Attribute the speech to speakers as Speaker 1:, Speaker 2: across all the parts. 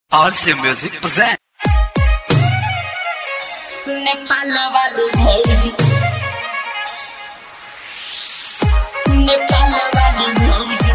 Speaker 1: RC Music present.
Speaker 2: Nepal वाली भौजी नेपाल वाली भौजी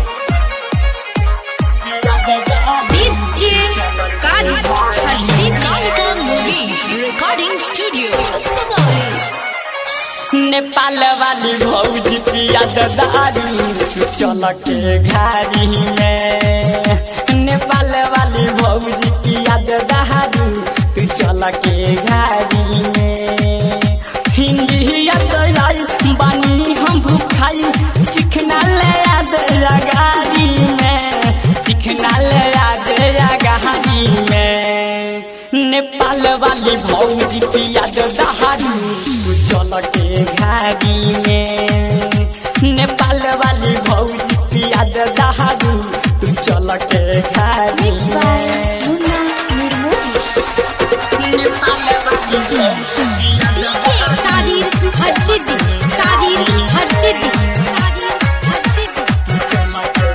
Speaker 3: DJ Kari Harshdeep Kaur Movies Recording Studio Savali
Speaker 2: Nepal वाली भौजी पिया दारू चल के घारी में नेपाल वाली भौजी पिया दारू तू चल के घारी में हिंदी आई बानी हम भूखाई चिकना ले याद गाड़ी में चिकना ले याद गाड़ी में नेपाल वाली भौजी पिया दहारू तू चल के घारी में नेपाल वाली भौजी पिया दहारू तू चल के घारी
Speaker 3: Mixed by
Speaker 2: में
Speaker 3: Munna Nirmoli
Speaker 2: नेपाल वाली भौजी पिया
Speaker 3: DJ Kadir Harshdeep Kadir Harshdeep Kadir Harshdeep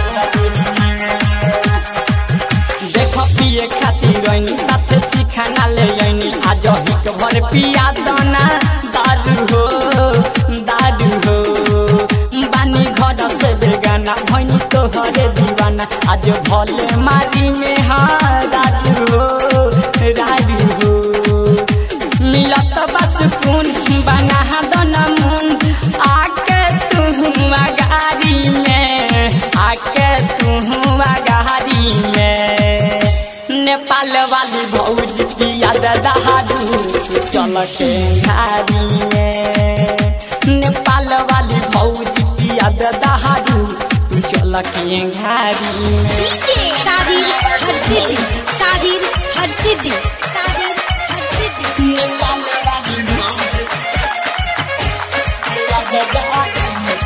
Speaker 2: देख पिए खातिर ऐनी साथे चिखाना ले ऐनी आज हिक भर पिया दाना दारू हो दारू हो बानी घर से बेगाना भैनी तोहरे दीवाना आज भले मारी में हाँ दारू हो दारू हो मिलत बस खून बना दना मुन आके तू गाड़ी में आके तू गाड़ी में नेपाल वाली भौजी पिया दहारू चल के घारी में नेपाल वाली भौजी पिया दहारू तू चल के घारी में
Speaker 3: DJ Kadir Harshdeep Kadir Harshdeep Kadir Harshdeep
Speaker 2: Nepal वाली भौजी पिया दहारू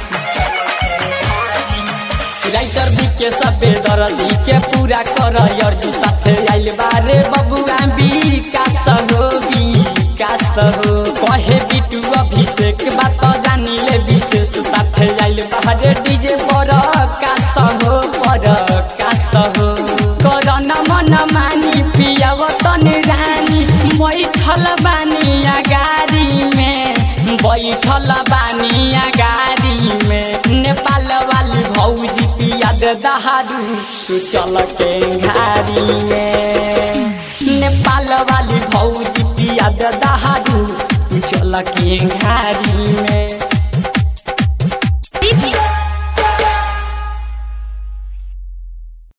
Speaker 2: राइटर बीके सबे दरदी के पूरा कर अर्जु साथे आइल बारे बबुआ विकास हो विकास हो कहे बिटू अभिषेक बात जानी ले विशेष साथे आइल बारे डीजे पर कास हो पर कास हो करन मन मानी पियाव तन रानी बैठल बानी गाड़ी में बैठल बानी गाड़ी में नेपाल वाली भौजी पिया दहारू तू चल के घारी में नेपाल वाली भौजी पिया दहारू तू चल के घारी में